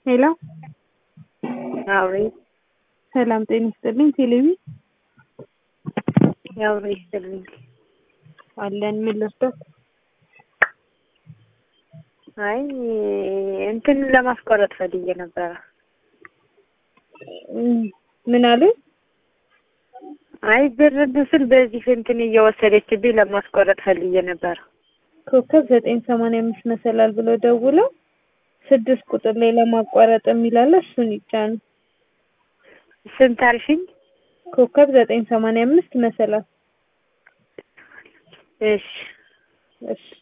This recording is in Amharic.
ሄሎ አውሪ ሰላም ጤና ይስጥልኝ። ቴሌቪ አውሪ ይስጥልኝ። አለን ምን ልርዳት? አይ እንትን ለማስቆረጥ ፈልጌ ነበረ። እም፣ ምን አለ? አይ ብር ስል በዚህ እንትን እየወሰደችብኝ ለማስቆረጥ ፈልጌ ነበረ። ኮከብ ዘጠኝ ሰማንያ አምስት መሰላል ብሎ ደውለው ስድስት ቁጥር ላይ ለማቋረጥ የሚላለ እሱን ይጫኑ። ስንት አልሽኝ? ኮከብ ዘጠኝ ሰማንያ አምስት መሰላል። እሺ እሺ